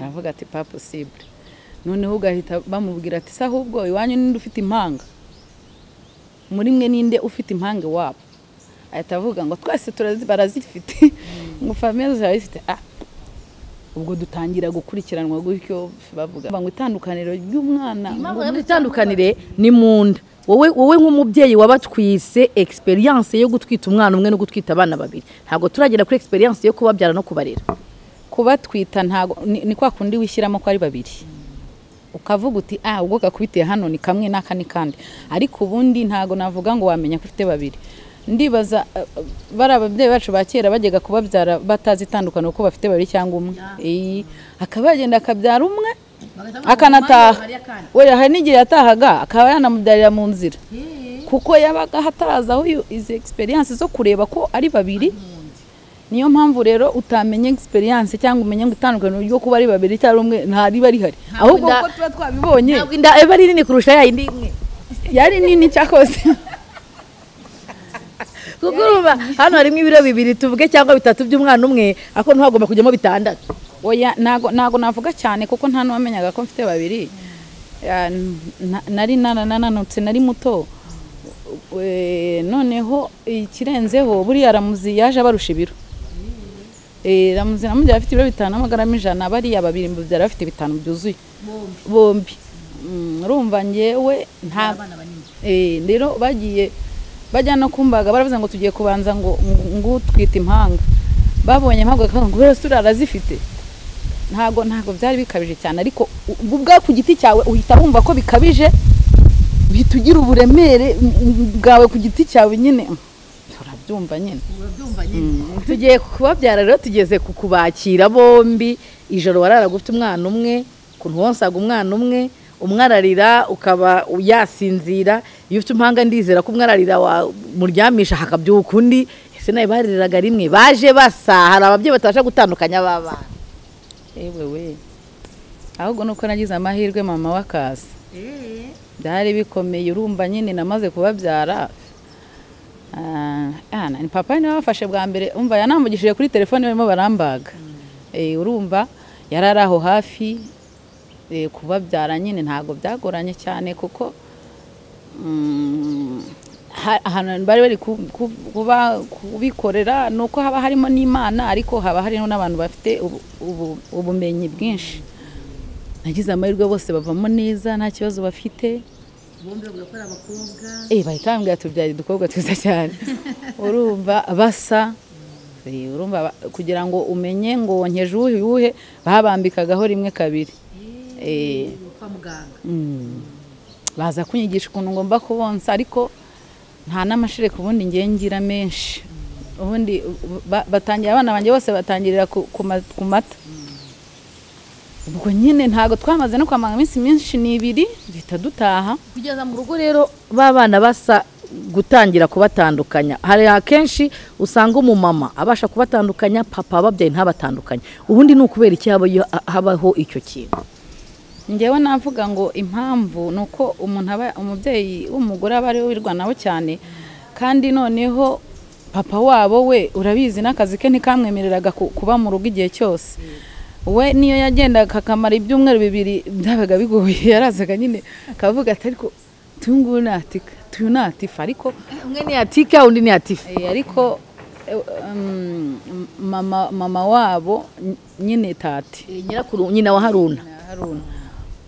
aravuga ati pa posibure noneho ugahita bamubwira ati se ahubwo iwanyu ninde ufite impanga muri mwe ninde ufite impanga wabo ahita avuga ngo twese turazi- barazifite ngo famiye zirabifite ah ubwo dutangira gukurikiranwa gutyo bavuga ngo itandukaniro ry'umwana ngo Impamvu itandukanire ni mu nda wowe wowe nk'umubyeyi wabatwise experience yo gutwita umwana umwe no gutwita abana babiri ntabwo turagera kuri experience yo kubabyara no kubarera kubatwita ntago ni ni kwa kundi wishyiramo ko ari babiri ukavuga uti ah ubwo gakubitiye hano ni kamwe n'aka ni kandi ariko ubundi ntago navuga ngo wamenya ko ufite babiri ndibaza eh, eh, bari ababyeyi bacu ba kera bajyaga kubabyara batazi itandukaniro ko bafite babiri cyangwa umwe Iyi, akaba yagenda akabyara umwe akanataha we hari n'igihe yatahaga akaba yanamubyarira mu nzira kuko yabaga hatarazaho iyo- izi egisperiyanse zo kureba ko ari babiri niyo mpamvu rero utamenya egisperiyanse cyangwa umenya ngo itandukaniro ryo kuba ari babiri cyangwa umwe ntariba rihari ahubwo inda- kuko tuba twabibonye ntabwo inda aba ari nini kurusha ya yindi imwe yari nini cyakoze kuko urumva hano harimo ibiro bibiri tuvuge cyangwa bitatu by'umwana umwe ariko ntihagomba kujyamo bitandatu oya ntago ntago navuga cyane kuko nta n'uwamenyaga ko mfite babiri Ya, n- na- nari nanananutse nari muto We- noneho ikirenzeho buriya ramuzi yaje abarusha ibiro Eh, ramuzi namubyara afite ibiro bitanu n'amagarama ijana bariya babiri mbabyara bafite bitanu byuzuye bombi Mm, urumva ngewe nta abana banini Eh, rero bagiye bajya no kumbaga baravuze ngo tugiye kubanza ngo ngutwite impanga babonye impanga bakavuga ngo rero turiya arazifite ntago ntago byari bikabije cyane ariko u- ubwo ubwawe ku giti cyawe uhita wumva ko bikabije bihita ugira uburemere mm, mm, bwawe ku giti cyawe nyine Mm, turabyumva nyine urabyumva nyine tugiye kubabyara rero tugeze ku kubakira bombi ijoro wararaga ufite umwana umwe ku ntuwonsaga umwana umwe umwararira ukaba yasinzira iyo ufite impanga ndizera ko umwararira wamuryamisha hakabyuka undi ese nawe bariraga rimwe baje basa hari ababyeyi batabasha gutandukanya b'abana ewe we ahubwo nuko nagize amahirwe mama w'akazi eee byari bikomeye urumva nyine namaze kubabyara Ah, ah, ni papa niwe wafashe bwa mbere umva yanambugishije kuri telefone barimo barambaga Eh, urumva yari ari aho hafi eh, kubabyara nyine ntabwo byagoranye cyane kuko mm, ha- ahantu bari bari ku- ku- kuba- kubikorera ni uko haba harimo n'imana ariko haba harimo n'abantu bafite ubu- ubu- ubumenyi bwinshi nagize amahirwe bose bavamo neza nta kibazo bafite bombi bavuga ko ari abakobwa Eh, bahita bambwira tubyara udukobwa twiza cyane urumva basa Eh, urumva ba- kugira ngo umenye ngo wonkeje uwuhe uwuhe babambikagaho rimwe kabiri Eh, kwa muganga mm, baza kunyigisha ukuntu ngomba kubonsa ariko nta n'amashereka ubundi ngiye ngira menshi ubundi u- ba- batangira abana banjye bose batangirira ku ku ma- ku mata ubwo nyine ntabwo twamaze no kwamanga iminsi myinshi ni ibiri duhita dutaha kugeza mu rugo rero b'abana basa gutangira kubatandukanya hari akenshi usanga umumama abasha kubatandukanya papa ababyeyi ntabatandukanye ubundi ni ukubera iki haba- habaho icyo kintu ngewe navuga ngo impamvu ni uko umuntu aba umubyeyi w'umugore aba ariwe wirwanaho cyane kandi noneho papa wabo we urabizi n'akazi ke ntikamwemereraga ku- kuba mu rugo igihe cyose we niyo yagendaga akamara ibyumweru bibiri byabaga bigoye yarazaga nyine akavuga ati ariko tuyu nguyu ni atika tuyu ni atifa ariko umwe ni atika undi ni atifa Eh, ariko eh, um, mama mama wabo ny- nyine tati nyirakuru nyina wa haruna na Haruna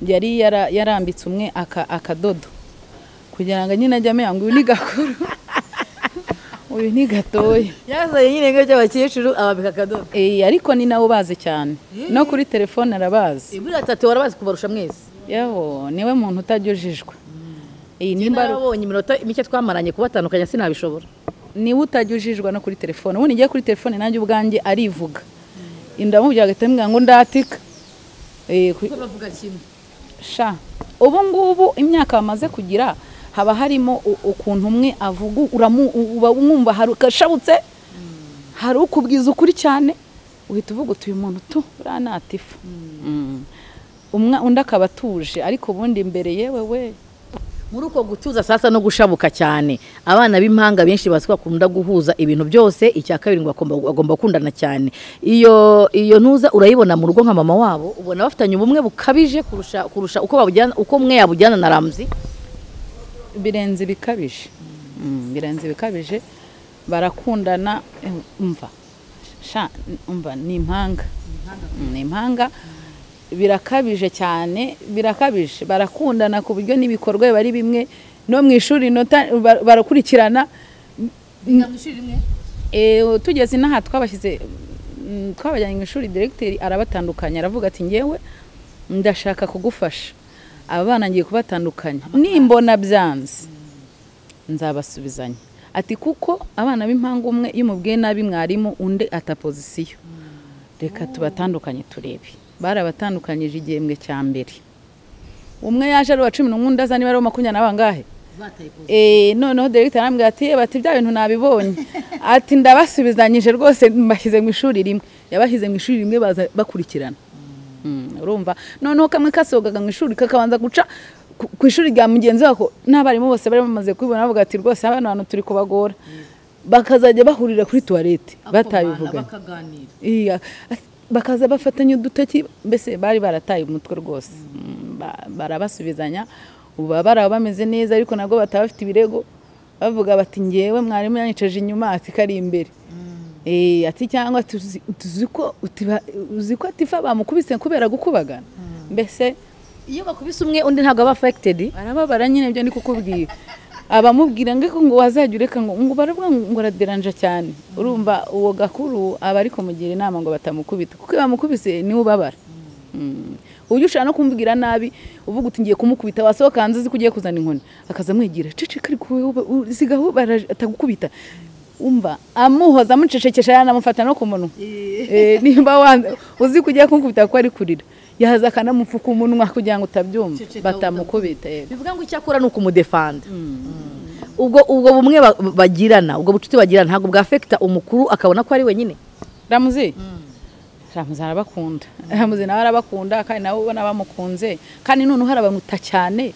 yari yara- yarambitse umwe aka- akadodo kugira ngo nyine ajye amenya ngo uyu ni gakuru uyu ni gatoya yazanye nyine ngo by'abakecuru ababika akadodo Eh, ariko ni nawe ubazi cyane no kuri telefone arabazi ibura atatu warabazi kubarusha mwese yewe niwe muntu utajyujijwe Eh, nimba ari- nimba abonye iminota mike twamaranye kubatandukanya sinabishobora niwe utajyujijwe no kuri telefone ubundi ngiye kuri telefone nanjye ubwanjye arivuga ndamubwira agahita ambwira ngo ndatika Eh, ku- kuko bavuga kimwe sha ubu ngubu imyaka bamaze kugira haba harimo u- ukuntu umwe avuga uramu- u- uba mwumva hari ukashabutse hari ukubwiza ukuri cyane uhita uvuga uti uyu muntu tu buriya ni atifu Mm. Umwa- undi akaba atuje ariko ubundi imbere yewe we muri uko gutuza sasa no gushabuka cyane abana b'impanga benshi bazi ko bakunda guhuza ibintu byose icya kabiri ngo bagomba- bagomba gukundana cyane iyo iyo ntuza urayibona mu rugo nka mama wabo ubona bafitanye ubumwe bukabije kurusha kurusha uko babujyana uko umwe yabujyana na ramzi birenze ibikabije Mm, birenze ibikabije barakundana eh, umva sha umva ni impanga Mm, ni impanga birakabije cyane birakabije barakundana ku buryo n'ibikorwa biba ari bimwe no mu ishuri inota- ba- barakurikirana biga mu ishuri rimwe Eh, tugeze inaha twabashyize mm, twabajyanye mu ishuri diregiteri arabatandukanya aravuga ati ngewe ndashaka kugufasha abana ngiye kubatandukanya nimbona byanze nzabasubizanya ati kuko abana b'impanga umwe iyo umubwiye nabi mwarimu undi ata pozisiyo reka tubatandukanye turebe barabatandukanyije igihembwe cya mbere umwe yaje ari uwa cumi n'umwe undi aza niba ari uwa makumyabiri na bangahe bataye pose Eh, noneho Dr arambwira ati "Eh, bati bya bintu nabibonye ati ndabasubizanyije rwose mbashyize mu ishuri rimwe yabashyize mu ishuri rimwe baza bakurikirana Mm, urumva noneho kamwe kasohokaga mu ishuri kakabanza guca ku- ku ishuri rya mugenzi wako n'abarimu bose bari bamaze kubibona bavuga ati rwose abana bantu turi kubagora bakazajya bahurira kuri tuwarete batabivuganye bakaganira iya Ati- bakaza bafatanya udutoki mbese bari barataye umutwe rwose Mm, ba- barabasubizanya ubu baba baraba bameze neza ariko nabwo bataba bafite ibirego bavuga bati ngewe mwarimu yanyicaje inyuma ati kari imbere Eh, ati cyangwa tuzi tuzi ko utiba- uzi ko atifa bamukubise kubera gukubagana mbese iyo bakubise umwe undi ntabwo aba affected barababara nyine ibyo ndi kukubwira abamubwira ngo ariko ngo wazajya ureka ngo ngo baravuga ngo ngo araderanja cyane urumva uwo gakuru aba ari kumugira inama ngo batamukubita kuko iyo bamukubise niwe ubabara Mm. uburyo ushobora no kumubwira nabi uvuga uti ngiye kumukubita wasohoka hanze uzi ko ugiye kuzana inkoni akaza amwigira ceceka ariko wowe uba- u- sigaho bara- atagukubita umva amuhoza amucecekesha yanamufata no ku munwa Eh, nimba wanze uzi ko ugiye kumukubita kuko ari kurira yaza akanamupfuka umunwa kugira ngo utabyumva Ceceka batamukubita yego. bivuga ngo icyo akora ni ukumudefanda ubwo ubwo bumwe ba- bagirana ubwo bucuti bagirana ntabwo bwafekita umukuru akabona ko ari wenyine ramuzi ramuzi arabakunda ramuzi nawe arabakunda kandi nawe ubona bamukunze kandi noneho arabamuta cyane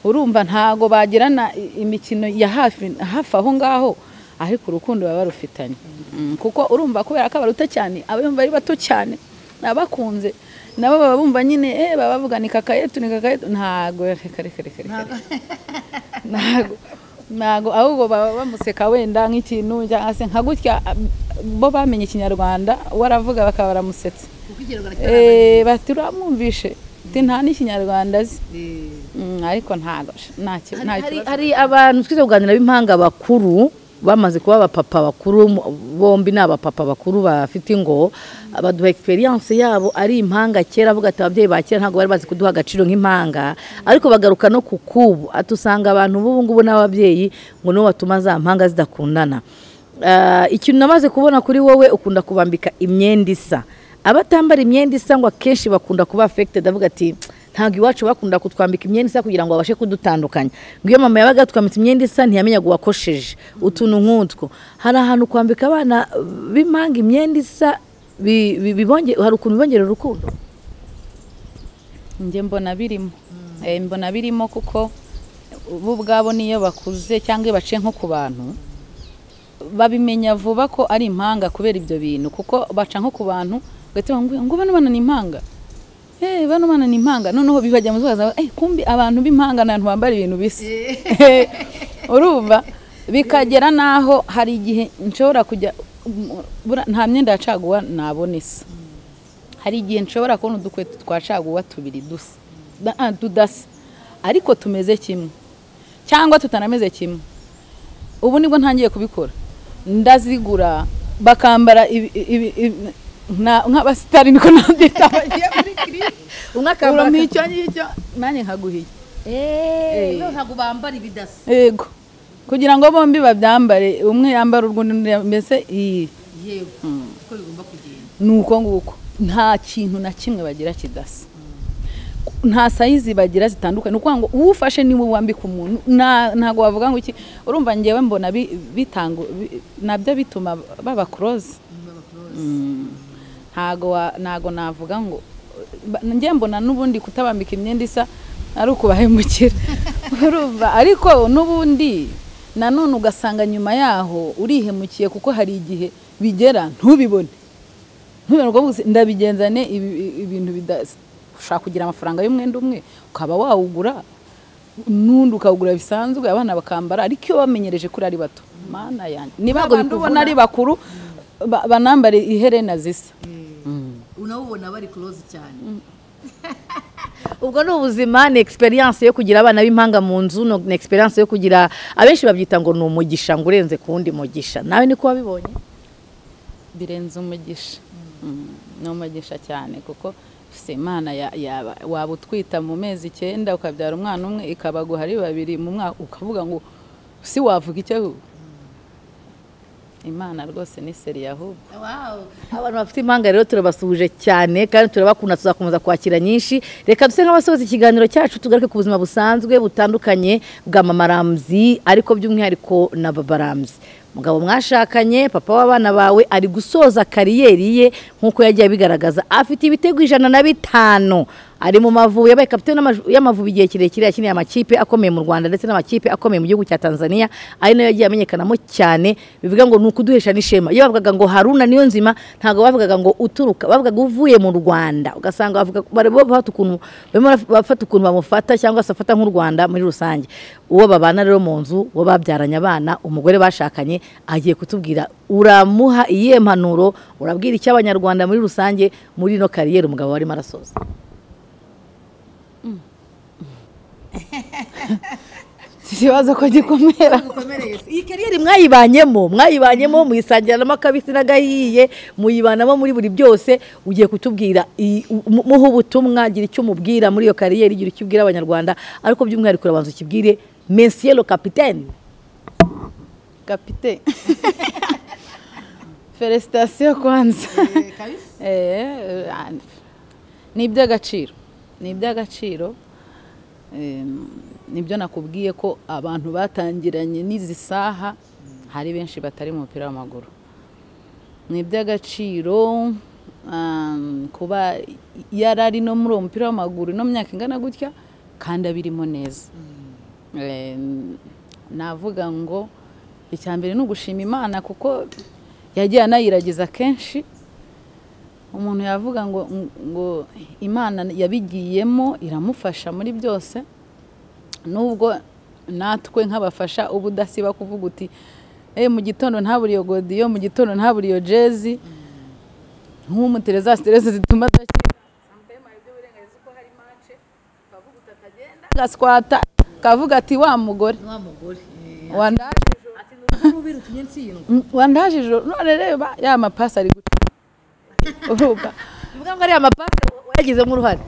urumva ntago bagirana i- imikino ya hafi hafi aho ngaho ariko urukundo baba barufitanye Mm, kuko urumva kubera ko abaruta cyane aba yumva ari bato cyane abakunze nabo baba bumva nyine eh baba bavuga ni kaka yetu ni kaka yetu ntago reka reka reka reka reka. ntago ntago ahubwo baba bamuseka wenda nk'ikintu cyangwa se nka gutya ab- bo bamenye ikinyarwanda waravuga bakaba baramusetse kuko igeragara Eh, bati uramwumvishe uti nta n'ikinyarwanda azi Mm, ariko ntago ntacyo Hari- hari, hari abantu twize kuganira b'impanga bakuru bamaze kuba abapapa bakuru mu- bombi ni abapapa bakuru bafite ingo baduha experience yabo ari impanga kera avuga ati ababyeyi ba kera ntabwo bari bazi kuduha agaciro nk'impanga ariko bagaruka no ku kubu ati usanga abantu b'ubu ngubu n'ababyeyi ngo nibo batuma za mpanga zidakundana Ah, ikintu namaze kubona kuri wowe ukunda kubambika imyenda isa abatambara imyenda isa ngo akenshi bakunda kuba affected avuga ati ntabwo iwacu bakunda kutwambika imyenda isa kugira ngo babashe kudutandukanya ngo iyo mama yabaga twambitse imyenda isa ntiyamenyaga uwakosheje utuntu nk'utwo hari ahantu kwambika abana b'impanga imyenda isa bi- bi- bibonge- hari ukuntu bibongerera urukundo njye mbona birimo Eh, mbona birimo kuko bo ubwabo niyo bakuze cyangwa iyo baciye nko ku bantu babimenya vuba ko ari impanga kubera ibyo bintu kuko baca nko ku bantu bagahita bambwira ngo bano bana ni impanga Eh, bano bana ni impanga noneho bibajya mu zikaza eh kumbi abantu b'impanga ni abantu bambara ibintu bisa urumva bikagera n'aho hari igihe nshobora kujya bura- nta myenda yacaguwa nabona isa hari igihe nshobora kubona udukweto twacaguwa tubiri dusa da- ah, tudasa ariko tumeze kimwe cyangwa tutanameze kimwe ubu nibwo ntangiye kubikora ndazigura bakambara ibi- ibi- ibi- nka- nk'abasitari niko nabyita bagiye muri kiriya umwe urumva icyo ngicyo nanjye nkaguhiye ntabwo bambara ibidasa yego kugira ngo bombi babyambare umwe yambara urwundi undi yambara- mbese iyi yewe uko bigomba kugenda ni uko nguko nta kintu na kimwe bagira kidasa nta sayizi bagira zitandukanye ni ukuvuga ngo uwufashe niwe wambika umuntu nta- ntabwo wavuga ngo iki urumva ngewe mbona bi- bitanga bi- nabyo bituma baba close ntago wa- ntago navuga ngo ba- njye mbona n'ubundi kutabambika imyenda isa ari ukubahemukira urumva ariko n'ubundi nanone ugasanga nyuma yaho urihemukiye kuko hari igihe bigera ntubibone ntubibone ubwo buzi ndabigenzane ibi- ibi- ibintu bidasa ushaka kugira amafaranga y'umwenda umwe ukaba wawugura n'undi ukawugura bisanzwe abana bakambara ariko iyo bamenyereje kuri ari bato mana yanjye niba Ntabwo abantu ubona bikuvuna. ari bakuru ba- banambare iherena zisa unawubona bari close cyane ubwo ni ubuzima ni experience yo kugira abana b'impanga mu nzu no- ni experience yo kugira abenshi babyita ngo ni umugisha ngo urenze ku wundi mugisha nawe niko wabibonye birenze umugisha Mm, ni umugisha cyane kuko se imana ya- yaba waba utwita mu mezi icyenda ukabyara umwana umwe ikabaguha ari babiri mu mwaka ukavuga ngo si wavuga icyo ahubwo imana rwose ni seri ahubwo wawu abantu bafite impanga rero turabasuhuje cyane kandi turabakunda tuzakomeza kwakira nyinshi reka duse nk'abasoza ikiganiro cyacu tugaruke ku buzima busanzwe butandukanye bwa mama ramzi ariko by'umwihariko na baba ramzi umugabo mwashakanye papa w'abana bawe ari gusoza kariyeri ye nk'uko yagiye abigaragaza afite ibitego ijana na bitanu ari mu mavubi yabaye kapiteni n'amaju- y'amavubi igihe kirekire yakiniye amakipe akomeye mu Rwanda ndetse n'amakipe akomeye mu gihugu cya Tanzania ari nayo yagiye amenyekanamo cyane bivuga ngo ni ukuduhesha n'ishema iyo bavugaga ngo Haruna niyo nzima ntabwo bavugaga ngo uturuka bavugaga uvuye mu Rwanda ugasanga bavuga bari bo bafata ukuntu barimo bafata ukuntu bamufata cyangwa se afata nk'u Rwanda muri rusange uwo babana rero mu nzu uwo babyaranye abana umugore bashakanye agiye kutubwira uramuha iyihe mpanuro urabwira icyo abanyarwanda muri rusange muri ino kariyeri umugabo warimo arasoza ikibazo ko gikomera ukomereye se iyi kariyeri mwayibanyemo mwayibanyemo muyisangiranamo akabisi n'agahiye muyibanamo muri buri byose ugiye kutubwira iyi- mu- muha ubutumwa gira icyo umubwira muri iyo kariyeri gira icyo ubwira abanyarwanda ariko by'umwihariko urabanza ukibwire monsieur le capitaine kapite feresitasiyo kwanza kabisa Eh, ah, ni iby'agaciro ni iby'agaciro Em, nibyo nakubwiye ko abantu batangiranye n'izi saha hari benshi batari mu mupira w'amaguru ni iby'agaciro um, kuba yarari no muri uwo mupira w'amaguru ino myaka ingana gutya kandi abirimo neza Em, navuga ngo icya mbere ni ugushima imana kuko yagiye anayiragiza kenshi umuntu yavuga ngo ngo imana yabigiyemo iramufasha muri byose nubwo natwe nk'abafasha uba udasiba kuvuga uti eee mu gitondo ntaburiyo godiyo mu gitondo ntaburiyo jezi nk'umutereza siterese zituma adakira agaswata akavuga ati wa mugore ni wa mugore eh, wandaje ati ni urubi rutumye ntsindwa wandaje ijoro none reba ya mapasi ari guca urumva bivuga ngo ariya mapasi wayagizemo uruhare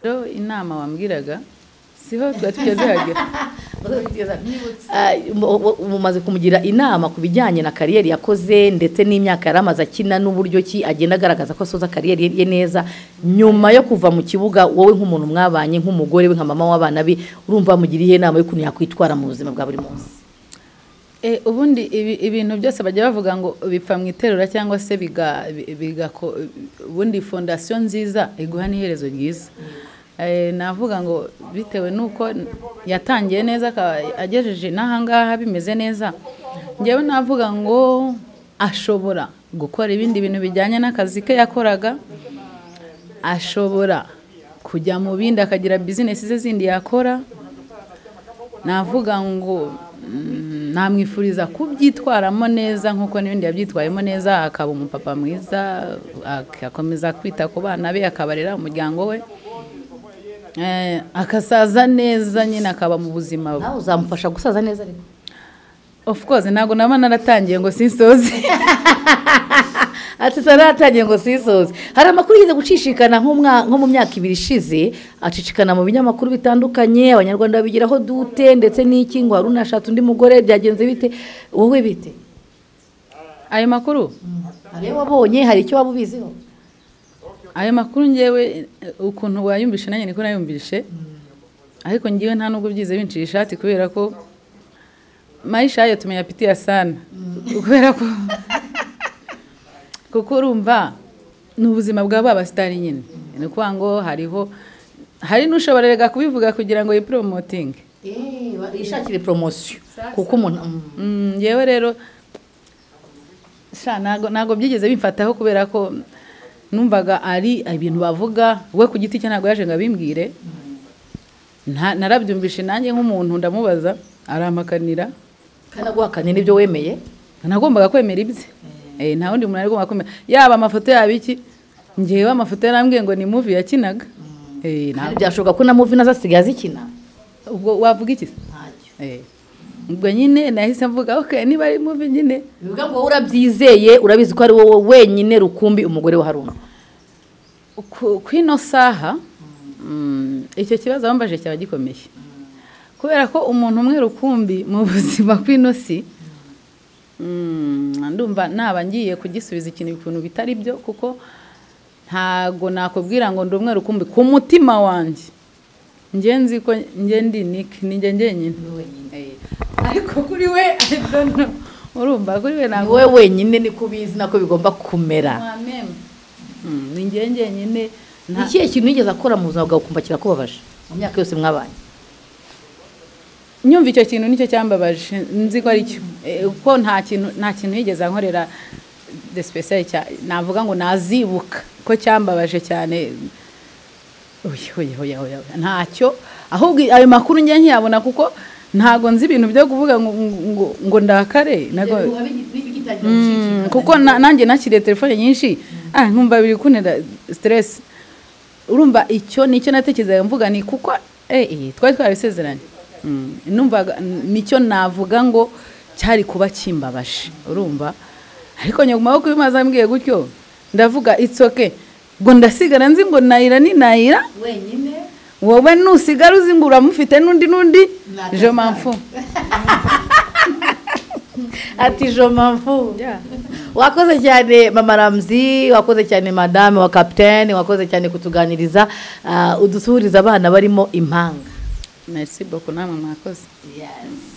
rero inama wambwiraga siho tuba tugeze hagera Ah, mu- mu- mumaze kumugira inama ku bijyanye na kariyeri yakoze ndetse n'imyaka yari amaze akina n'uburyo ki agenda agaragaza ko asoza kariyeri ye neza nyuma yo kuva mu kibuga wowe nk'umuntu mwabanye nk'umugore we nka mama w'abana be urumva mugira iyihe nama y'ukuntu yakwitwara mu buzima bwa buri munsi Eh, ubundi ibi- ibintu byose bajya bavuga ngo bipfa mu iterura cyangwa se biga- bi- bigako ubundi fondasiyo nziza iguha n'iherezo ryiza Eh, navuga ngo bitewe n'uko yatangiye neza akaba agejeje n'ahangaha bimeze neza njyewe navuga ngo ashobora gukora ibindi bintu bijyanye n'akazi ke yakoraga ashobora kujya mu bindi akagira bizinesi ze zindi yakora navuga ngo mm, namwifuriza kubyitwaramo neza nk'uko n'ibindi yabyitwayemo neza akaba umupapa mwiza agakomeza kwita ku bana be akabarera umuryango we Eh, akasaza neza nyine akaba mu buzima nawe uzamufasha gusaza neza ariko of course ntabwo naba naratangiye ngo sinsoze ati saratangiye ngo sisoze hari amakuru yigeze gucishikana nk'umwa- nko mu myaka ibiri ishize acicikana mu binyamakuru bitandukanye abanyarwanda babigiraho dute ndetse n'iki ngo hari unashatse undi mugore byagenze bite wowe bite ayo makuru hari iyo wabonye hari icyo waba ubiziho ayo makuru ngewe eh, ukuntu wayumvishe nanjye niko nayumvishe ariko ngewe nta nubwo byize bincira ishati kubera ko maisha yayo tumenya pitiya sana kubera ko kuko urumva ni ubuzima bwa ba basitari nyine ni ukuvuga ngo hariho hari n'ushobora rega kubivuga kugira ngo yiporomotinge ishakire poromosiyo kuko umuntu Mm, ngewe rero sha ntago ntago byigeze bimfataho kubera ko numvaga ari ibintu bavuga we ku giti cye ntabwo yaje ngo abimbwire Nta- narabyumvishe nanjye nk'umuntu ndamubaza arampakanira kanaguhakanye n'ibyo wemeye nagombaga kwemera ibye Eh, nta wundi muntu yari agomba kwemera yaba amafoto yaba iki ngewe amafoto yarambwiye ngo ni muvi yakinaga Eh, nta- Kandi byashoboka ko na muvi nazo asigaye azikina ubwo wavuga iki se? ntacyo Eh, ubwo nyine nahise mvuga ok niba ari muvi nyine bivuga ngo wowe urabyizeye urabizi ko ari wowe wenyine rukumbi umugore wa haruna ku ku ino saha mm, icyo kibazo bambaje cyaba gikomeye kubera ko umuntu umwe rukumbi mu buzima bw'ino si mm, ndumva naba ngiye kugisubiza ikintu ibintu bitari byo kuko ntago nakubwira ngo ndi umwe rukumbi ku mutima wanjye njye nzi ko njye ndi niki ninjye njyenyine Eh, ariko kuri we I don't know. urumva kuri we ntabwo wowe wenyine niko ubizi nako bigomba kumera mwameme Mm, ni njye njyenyine ni ikihe kintu wigeze akora mu buzima bwawe ukumva kirakubabaje mu myaka yose mwabanye nyumva icyo kintu nicyo cyambabaje nzi ko ari cyo Eh, kuko nta kintu nta kintu yigeze ankorera de special cya navuga ngo nazibuka ko cyambabaje cyane oya oya oya oya oya, ntacyo ahubwo ayo makuru njye nkiyabona kuko ntago nzi ibintu byo kuvuga ngo ngo, ngo ndakare ntago Mm, kuko na- nanjye nakiriye telefone nyinshi ah nkumva biri kuntera stress urumva icyo nicyo natekerezaga mvuga ni kuko eh eh, twari twarabisezeranye Mm, numvaga n- nicyo navuga ngo cyari kuba kimbabaje urumva ariko nyuma yo kubimaza ambwiye gutyo ndavuga it's okay ngo ndasigara nzi ngo nayira ni nayira wenyine wowe nusigara uzi ngo uramufite n'undi n'undi Natasigara. je m'enfous ati jomamfu wakoze cyane mama ramzi wakoze cyane madame wa kapitene wakoze cyane kutuganiriza ah, udusuhuriza abana barimo impanga merci beaucoup namwe mwakoze Yes.